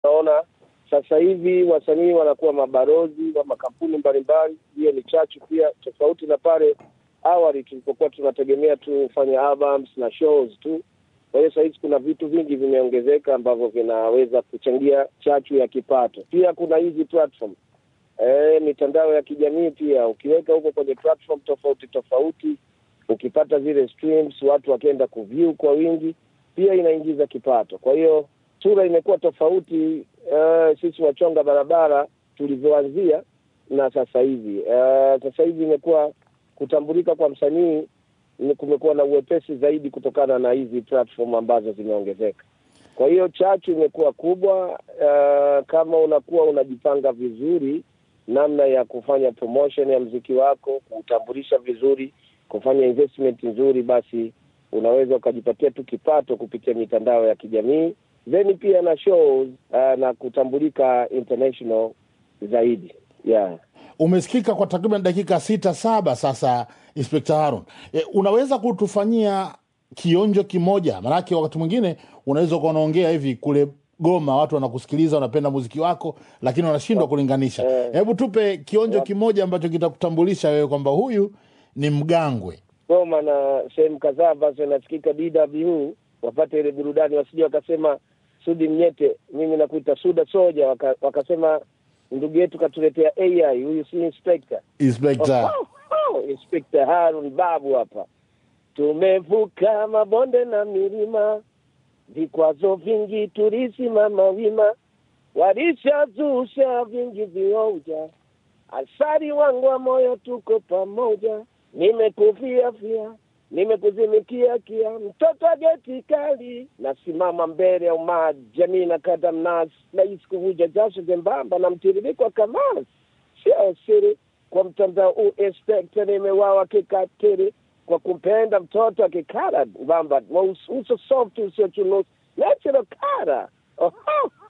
Naona sasa hivi wasanii wanakuwa mabarozi wa makampuni mbalimbali. Hiyo ni chachu pia, tofauti na pale awali tulipokuwa tunategemea tufanye albums na shows tu. Kwa hiyo sahizi kuna vitu vingi vimeongezeka ambavyo vinaweza kuchangia chachu ya kipato. Pia kuna hizi platform e, mitandao ya kijamii pia, ukiweka huko kwenye platform tofauti tofauti, ukipata zile streams, watu wakienda kuview kwa wingi, pia inaingiza kipato. Kwa hiyo sura imekuwa tofauti uh, sisi wachonga barabara tulivyoanzia na sasa hivi. Uh, sasa hivi imekuwa kutambulika kwa msanii kumekuwa na uwepesi zaidi kutokana na hizi platform ambazo zimeongezeka. Kwa hiyo chachu imekuwa kubwa. Uh, kama unakuwa unajipanga vizuri namna ya kufanya promotion ya mziki wako, kuutambulisha vizuri, kufanya investment nzuri, basi unaweza ukajipatia tu kipato kupitia mitandao ya kijamii then pia na shows uh, na kutambulika international zaidi yeah. Umesikika kwa takriban dakika sita saba sasa, Inspekta Harun. E, unaweza kutufanyia kionjo kimoja? Maanake wakati mwingine unaweza ukawa unaongea hivi kule Goma, watu wanakusikiliza, wanapenda muziki wako, lakini wanashindwa kulinganisha. Hebu tupe kionjo kimoja ambacho kitakutambulisha wewe kwamba huyu ni Mgangwe. Goma na sehemu kadhaa ambazo inasikika DW wapate ile burudani, wasije wakasema Sudi Mnyete, mimi nakuita Suda Soja, waka, wakasema ndugu yetu katuletea AI, huyu si inspector. Inspekta Oh, oh, oh, Inspector Harun Babu hapa. Tumevuka mabonde na milima, vikwazo vingi tulisimama wima, walishazusha vingi vioja, asari wangu wa moyo, tuko pamoja, nimekufia fia nimekuzimikia kia mtoto wa geti kali, nasimama mbele ya umaa jamii na kada mnasi, nahisi kuvuja jasho jembamba na mtiririko wa kamasi, sio siri kwa mtandao huu inspekta, nimewawa kikatiri kwa kumpenda mtoto akikara mbamba uso soft usiochunusi natural kara Oho,